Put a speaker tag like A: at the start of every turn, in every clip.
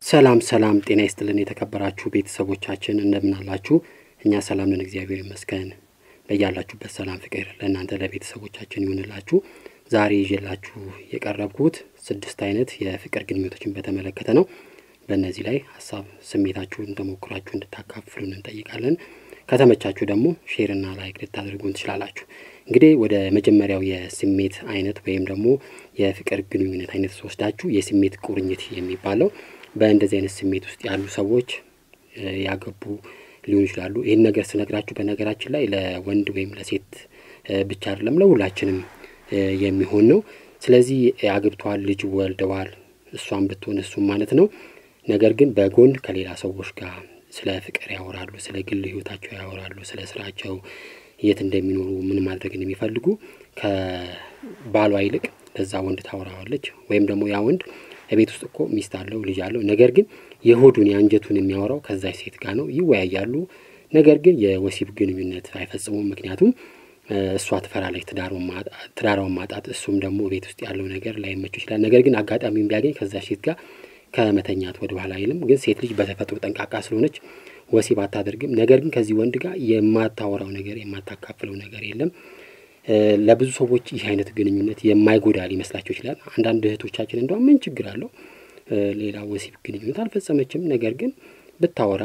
A: ሰላም ሰላም፣ ጤና ይስጥልን የተከበራችሁ ቤተሰቦቻችን እንደምን አላችሁ? እኛ ሰላም ነን፣ እግዚአብሔር ይመስገን። በያላችሁበት ሰላም ፍቅር ለእናንተ ለቤተሰቦቻችን ይሁንላችሁ። ዛሬ ይዤላችሁ የቀረብኩት ስድስት አይነት የፍቅር ግንኙነቶችን በተመለከተ ነው። በእነዚህ ላይ ሀሳብ ስሜታችሁን ተሞክራችሁ እንድታካፍሉን እንጠይቃለን። ከተመቻችሁ ደግሞ ሼርና ላይክ ልታደርጉን ትችላላችሁ። እንግዲህ ወደ መጀመሪያው የስሜት አይነት ወይም ደግሞ የፍቅር ግንኙነት አይነት ስወስዳችሁ የስሜት ቁርኝት የሚባለው በእንደዚህ አይነት ስሜት ውስጥ ያሉ ሰዎች ያገቡ ሊሆኑ ይችላሉ። ይህን ነገር ስነግራችሁ በነገራችን ላይ ለወንድ ወይም ለሴት ብቻ አይደለም ለሁላችንም የሚሆን ነው። ስለዚህ አግብተዋል፣ ልጅ ወልደዋል፣ እሷም ብትሆን እሱም ማለት ነው። ነገር ግን በጎን ከሌላ ሰዎች ጋር ስለ ፍቅር ያወራሉ፣ ስለ ግል ሕይወታቸው ያወራሉ፣ ስለ ስራቸው፣ የት እንደሚኖሩ፣ ምን ማድረግ እንደሚፈልጉ ከባሏ ይልቅ ለዛ ወንድ ታወራዋለች። ወይም ደግሞ ያ ወንድ ቤት ውስጥ እኮ ሚስት አለው ልጅ አለው። ነገር ግን የሆዱን የአንጀቱን የሚያወራው ከዛች ሴት ጋር ነው። ይወያያሉ። ነገር ግን የወሲብ ግንኙነት አይፈጽሙም። ምክንያቱም እሷ ትፈራለች ትዳሯን ማጣት፣ እሱም ደግሞ ቤት ውስጥ ያለው ነገር ላይመቸው ይችላል። ነገር ግን አጋጣሚውን ቢያገኝ ከዛች ሴት ጋር ከመተኛት ወደ ኋላ አይልም። ግን ሴት ልጅ በተፈጥሮ ጠንቃቃ ስለሆነች ወሲብ አታደርግም። ነገር ግን ከዚህ ወንድ ጋር የማታወራው ነገር የማታካፍለው ነገር የለም። ለብዙ ሰዎች ይህ አይነት ግንኙነት የማይጎዳ ሊመስላቸው ይችላል። አንዳንድ እህቶቻችን እንደውም ምን ችግር አለው ሌላ ወሲብ ግንኙነት አልፈጸመችም፣ ነገር ግን ብታወራ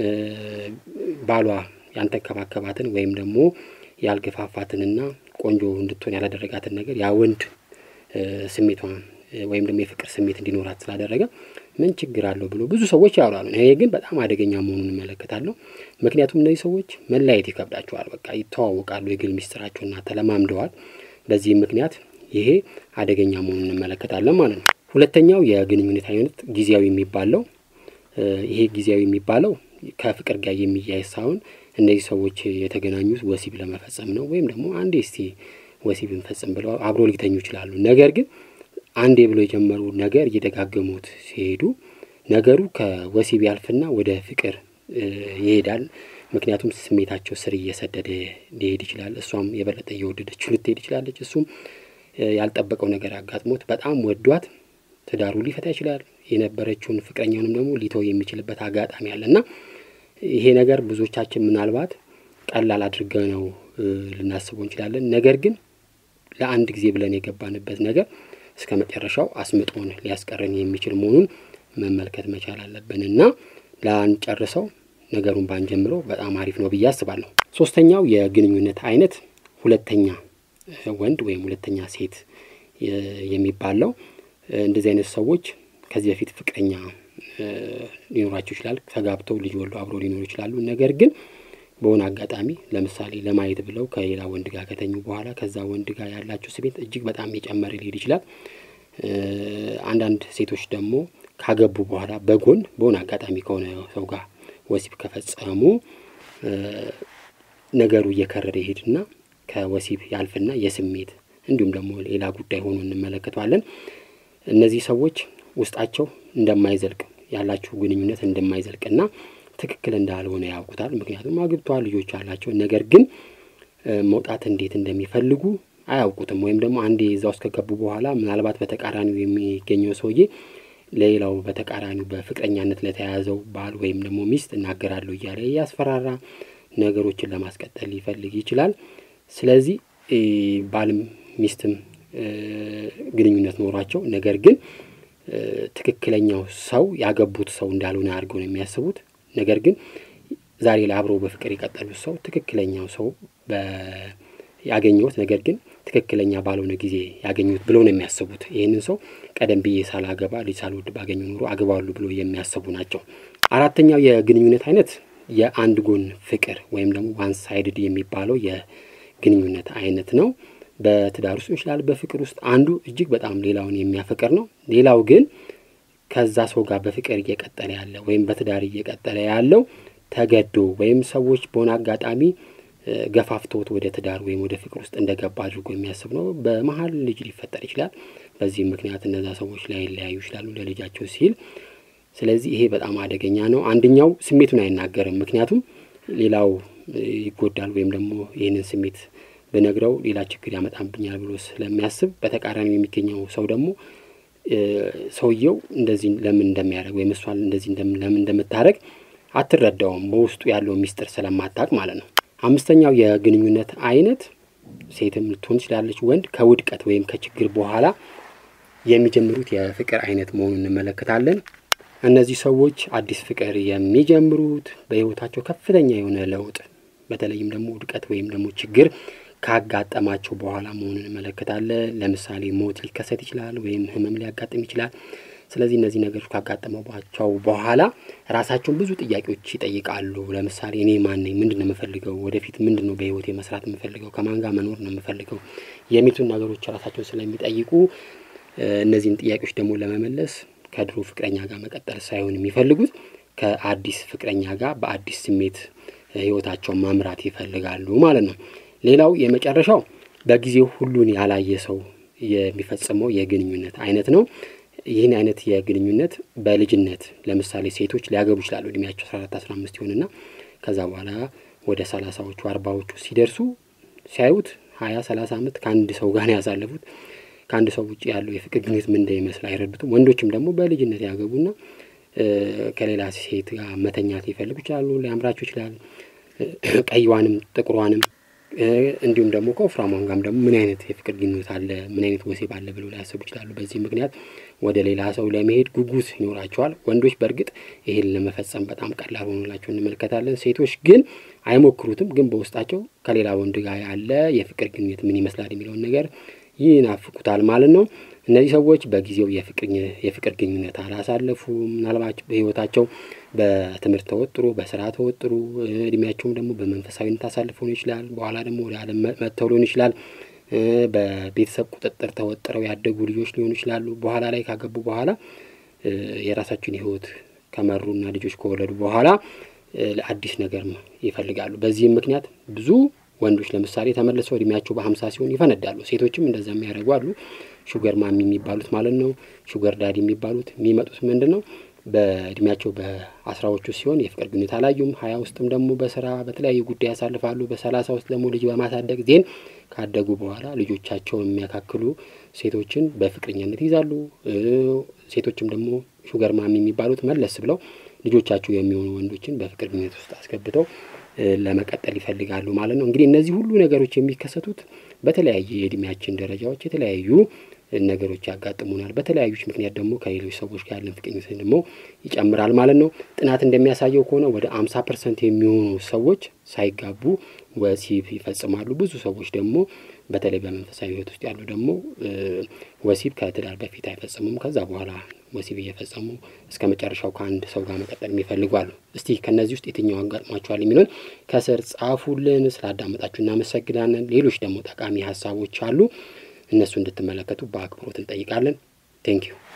A: ባሏ ያንተከባከባትን ወይም ደግሞ ያልገፋፋትንና ቆንጆ እንድትሆን ያላደረጋትን ነገር ያ ወንድ ስሜቷን ወይም ደግሞ የፍቅር ስሜት እንዲኖራት ስላደረገ ምን ችግር አለው ብሎ ብዙ ሰዎች ያወራሉ። ይሄ ግን በጣም አደገኛ መሆኑን እመለከታለሁ። ምክንያቱም እነዚህ ሰዎች መለያየት ይከብዳቸዋል። በቃ ይተዋወቃሉ፣ የግል ሚስጥራቸውና ተለማምደዋል። በዚህም ምክንያት ይሄ አደገኛ መሆኑን እንመለከታለን ማለት ነው። ሁለተኛው የግንኙነት አይነት ጊዜያዊ የሚባለው ይሄ ጊዜያዊ የሚባለው ከፍቅር ጋር የሚያያዝ ሳይሆን እነዚህ ሰዎች የተገናኙት ወሲብ ለመፈጸም ነው። ወይም ደግሞ አንዴ እስቲ ወሲብ እንፈጽም ብለው አብሮ ሊተኙ ይችላሉ። ነገር ግን አንዴ ብሎ የጀመሩ ነገር እየደጋገሙት ሲሄዱ ነገሩ ከወሲብ ያልፍና ወደ ፍቅር ይሄዳል። ምክንያቱም ስሜታቸው ስር እየሰደደ ሊሄድ ይችላል። እሷም የበለጠ እየወደደችው ልትሄድ ይችላለች። እሱም ያልጠበቀው ነገር አጋጥሞት በጣም ወዷት ትዳሩ ሊፈታ ይችላል። የነበረችውን ፍቅረኛውንም ደግሞ ሊተው የሚችልበት አጋጣሚ አለ እና ይሄ ነገር ብዙዎቻችን ምናልባት ቀላል አድርገ ነው ልናስበው እንችላለን። ነገር ግን ለአንድ ጊዜ ብለን የገባንበት ነገር እስከ መጨረሻው አስምጦን ሊያስቀረን የሚችል መሆኑን መመልከት መቻል አለብን እና ላንጨርሰው ነገሩን ባንጀምረው በጣም አሪፍ ነው ብዬ አስባለሁ። ሶስተኛው የግንኙነት አይነት ሁለተኛ ወንድ ወይም ሁለተኛ ሴት የሚባለው እንደዚህ አይነት ሰዎች ከዚህ በፊት ፍቅረኛ ሊኖራቸው ይችላል። ተጋብተው ልጅ ወልደው አብሮ ሊኖሩ ይችላሉ። ነገር ግን በሆነ አጋጣሚ ለምሳሌ ለማየት ብለው ከሌላ ወንድ ጋር ከተኙ በኋላ ከዛ ወንድ ጋር ያላቸው ስሜት እጅግ በጣም የጨመረ ሊሄድ ይችላል። አንዳንድ ሴቶች ደግሞ ካገቡ በኋላ በጎን በሆነ አጋጣሚ ከሆነ ሰው ጋር ወሲብ ከፈጸሙ ነገሩ እየከረረ ይሄድና ከወሲብ ያልፍና የስሜት እንዲሁም ደግሞ ሌላ ጉዳይ ሆኖ እንመለከተዋለን። እነዚህ ሰዎች ውስጣቸው እንደማይዘልቅ ያላቸው ግንኙነት እንደማይዘልቅና ትክክል እንዳልሆነ ያውቁታል። ምክንያቱም አግብተዋል፣ ልጆች አላቸው። ነገር ግን መውጣት እንዴት እንደሚፈልጉ አያውቁትም። ወይም ደግሞ አንዴ እዛ ውስጥ ከገቡ በኋላ ምናልባት በተቃራኒው የሚገኘው ሰውዬ ለሌላው በተቃራኒው በፍቅረኛነት ለተያያዘው ባል ወይም ደግሞ ሚስት እናገራለሁ እያለ እያስፈራራ ነገሮችን ለማስቀጠል ሊፈልግ ይችላል። ስለዚህ ባልም ሚስትም ግንኙነት ኖሯቸው ነገር ግን ትክክለኛው ሰው ያገቡት ሰው እንዳልሆነ አድርገው ነው የሚያስቡት። ነገር ግን ዛሬ ላይ አብረው በፍቅር የቀጠሉት ሰው ትክክለኛው ሰው ያገኘሁት ነገር ግን ትክክለኛ ባልሆነ ጊዜ ያገኙት ብለው ነው የሚያስቡት። ይህንን ሰው ቀደም ብዬ ሳላገባ ልጅ ሳልወድ ባገኘ ኑሮ አግባሉ ብሎ የሚያስቡ ናቸው። አራተኛው የግንኙነት አይነት የአንድ ጎን ፍቅር ወይም ደግሞ ዋን ሳይድድ የሚባለው የግንኙነት አይነት ነው። በትዳር ውስጥ ይችላል። በፍቅር ውስጥ አንዱ እጅግ በጣም ሌላውን የሚያፈቅር ነው። ሌላው ግን ከዛ ሰው ጋር በፍቅር እየቀጠለ ያለ ወይም በትዳር እየቀጠለ ያለው ተገዶ ወይም ሰዎች በሆነ አጋጣሚ ገፋፍቶት ወደ ትዳር ወይም ወደ ፍቅር ውስጥ እንደገባ አድርጎ የሚያስብ ነው። በመሀል ልጅ ሊፈጠር ይችላል። በዚህም ምክንያት እነዛ ሰዎች ላይለያዩ ይችላሉ ለልጃቸው ሲል። ስለዚህ ይሄ በጣም አደገኛ ነው። አንደኛው ስሜቱን አይናገርም። ምክንያቱም ሌላው ይጎዳል ወይም ደግሞ ይህንን ስሜት ብነግረው ሌላ ችግር ያመጣብኛል ብሎ ስለሚያስብ፣ በተቃራኒው የሚገኘው ሰው ደግሞ ሰውየው እንደዚህ ለምን እንደሚያደርግ ወይም እሷን እንደዚህ ለምን እንደምታደርግ አትረዳውም፣ በውስጡ ያለው ሚስጥር ስለማታውቅ ማለት ነው። አምስተኛው የግንኙነት አይነት ሴትም ልትሆን ትችላለች፣ ወንድ ከውድቀት ወይም ከችግር በኋላ የሚጀምሩት የፍቅር አይነት መሆኑን እንመለከታለን። እነዚህ ሰዎች አዲስ ፍቅር የሚጀምሩት በሕይወታቸው ከፍተኛ የሆነ ለውጥ በተለይም ደግሞ ውድቀት ወይም ደግሞ ችግር ካጋጠማቸው በኋላ መሆኑን እንመለከታለን። ለምሳሌ ሞት ሊከሰት ይችላል፣ ወይም ህመም ሊያጋጥም ይችላል። ስለዚህ እነዚህ ነገሮች ካጋጠመባቸው በኋላ ራሳቸውን ብዙ ጥያቄዎች ይጠይቃሉ። ለምሳሌ እኔ ማን ነኝ? ምንድን ነው የምፈልገው? ወደፊት ምንድን ነው በህይወቴ መስራት የምፈልገው? ከማን ጋር መኖር ነው የምፈልገው? የሚሉትን ነገሮች ራሳቸውን ስለሚጠይቁ እነዚህን ጥያቄዎች ደግሞ ለመመለስ ከድሮ ፍቅረኛ ጋር መቀጠል ሳይሆን የሚፈልጉት ከአዲስ ፍቅረኛ ጋር በአዲስ ስሜት ህይወታቸውን ማምራት ይፈልጋሉ ማለት ነው። ሌላው የመጨረሻው በጊዜው ሁሉን ያላየ ሰው የሚፈጽመው የግንኙነት አይነት ነው። ይህን አይነት የግንኙነት በልጅነት ለምሳሌ ሴቶች ሊያገቡ ይችላሉ። እድሜያቸው አስራ አራት አስራ አምስት ይሆንና ከዛ በኋላ ወደ ሰላሳዎቹ አርባዎቹ ሲደርሱ ሲያዩት ሀያ ሰላሳ ዓመት ከአንድ ሰው ጋር ነው ያሳለፉት። ከአንድ ሰው ውጭ ያለው የፍቅር ግንኙነት ምን እንደሚመስል አይረዱትም። ወንዶችም ደግሞ በልጅነት ያገቡና ከሌላ ሴት ጋር መተኛት ሊፈልጉ ይችላሉ። ሊያምራቸው ይችላል። ቀይዋንም ጥቁሯንም እንዲሁም ደግሞ ከወፍራሟም ጋርም ደግሞ ምን አይነት የፍቅር ግንኙነት አለ፣ ምን አይነት ወሲብ አለ ብለው ሊያስቡ ይችላሉ። በዚህ ምክንያት ወደ ሌላ ሰው ለመሄድ ጉጉት ይኖራቸዋል። ወንዶች በእርግጥ ይህን ለመፈጸም በጣም ቀላል ሆኖላቸው እንመለከታለን። ሴቶች ግን አይሞክሩትም። ግን በውስጣቸው ከሌላ ወንድ ጋር ያለ የፍቅር ግንኙነት ምን ይመስላል የሚለውን ነገር ይናፍቁታል ማለት ነው። እነዚህ ሰዎች በጊዜው የፍቅር ግንኙነት አላሳለፉም። ምናልባት በሕይወታቸው በትምህርት ተወጥሮ በስራ ተወጥሮ እድሜያቸውም ደግሞ በመንፈሳዊነት አሳልፈው ሊሆን ይችላል። በኋላ ደግሞ ወደ ዓለም መጥተው ሊሆን ይችላል። በቤተሰብ ቁጥጥር ተወጥረው ያደጉ ልጆች ሊሆኑ ይችላሉ። በኋላ ላይ ካገቡ በኋላ የራሳቸውን ሕይወት ከመሩና ልጆች ከወለዱ በኋላ አዲስ ነገር ይፈልጋሉ። በዚህም ምክንያት ብዙ ወንዶች ለምሳሌ ተመልሰው እድሜያቸው በሀምሳ ሲሆን ይፈነዳሉ። ሴቶችም እንደዛ የሚያደርጉ አሉ። ሹገር ማሚ የሚባሉት ማለት ነው። ሹገር ዳዲ የሚባሉት የሚመጡት ምንድን ነው በእድሜያቸው በአስራዎቹ ሲሆን የፍቅር ግንኙነት አላዩም። ሀያ ውስጥም ደግሞ በስራ በተለያዩ ጉዳይ ያሳልፋሉ። በሰላሳ ውስጥ ደግሞ ልጅ በማሳደግ ዜን ካደጉ በኋላ ልጆቻቸውን የሚያካክሉ ሴቶችን በፍቅረኛነት ይዛሉ። ሴቶችም ደግሞ ሹገር ማሚ የሚባሉት መለስ ብለው ልጆቻቸው የሚሆኑ ወንዶችን በፍቅር ግንኙነት ውስጥ አስገብተው ለመቀጠል ይፈልጋሉ ማለት ነው። እንግዲህ እነዚህ ሁሉ ነገሮች የሚከሰቱት በተለያየ የእድሜያችን ደረጃዎች የተለያዩ ነገሮች ያጋጥሙናል። በተለያዩች ምክንያት ደግሞ ከሌሎች ሰዎች ጋር ያለን ፍቅኝነት ደግሞ ይጨምራል ማለት ነው። ጥናት እንደሚያሳየው ከሆነ ወደ አምሳ ፐርሰንት የሚሆኑ ሰዎች ሳይጋቡ ወሲብ ይፈጽማሉ። ብዙ ሰዎች ደግሞ በተለይ በመንፈሳዊ ሕይወት ውስጥ ያሉ ደግሞ ወሲብ ከትዳር በፊት አይፈጽሙም። ከዛ በኋላ ወሲብ እየፈጸሙ እስከ መጨረሻው ከአንድ ሰው ጋር መቀጠል የሚፈልጉ አሉ። እስቲ ከእነዚህ ውስጥ የትኛው አጋጥሟቸዋል የሚለውን ከስር ጻፉልን። ስላዳመጣችሁ እናመሰግናለን። ሌሎች ደግሞ ጠቃሚ ሀሳቦች አሉ። እነሱ እንድትመለከቱ በአክብሮት እንጠይቃለን። ቴንኪዩ